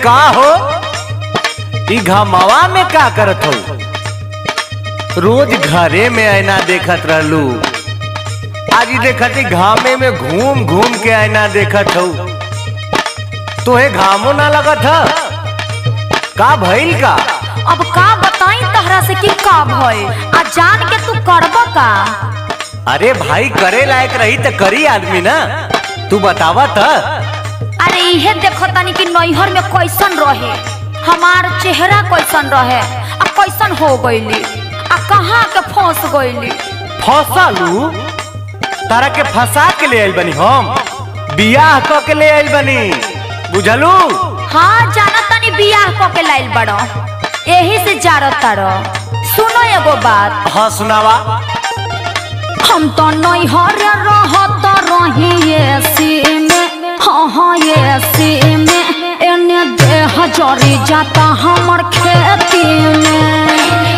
का हो ई घमावा में का करत हो रोज घरे में आईना देखत रहलू आज ई देखत ई घामे में घूम घूम के आईना देखत हो तोहे घामो ना लगत ह का भइल का अब का बताई तहरा से कि का भइल आ जान के तू करब का अरे भाई करे लायक रही त करी आदमी ना तू बतावा त अरे इहे देखो तनी कि नैहर में कैसन रहे हमार चेहरा कैसन रहे आ कैसन हो गईली आ कहाँ के फंस गईली फसालू तारा के फंसा के ले आइल बनी हम बियाह क के ले आइल बनी बुझलू हाँ जाना तनी बियाह क के लाइल बड़ो यही से जारत तारो सुनो एगो बात हाँ सुनावा हम तो नैहर रहत रही एसी में हाँ हाँ एसी में एने देह जरी जाता हमर खेती में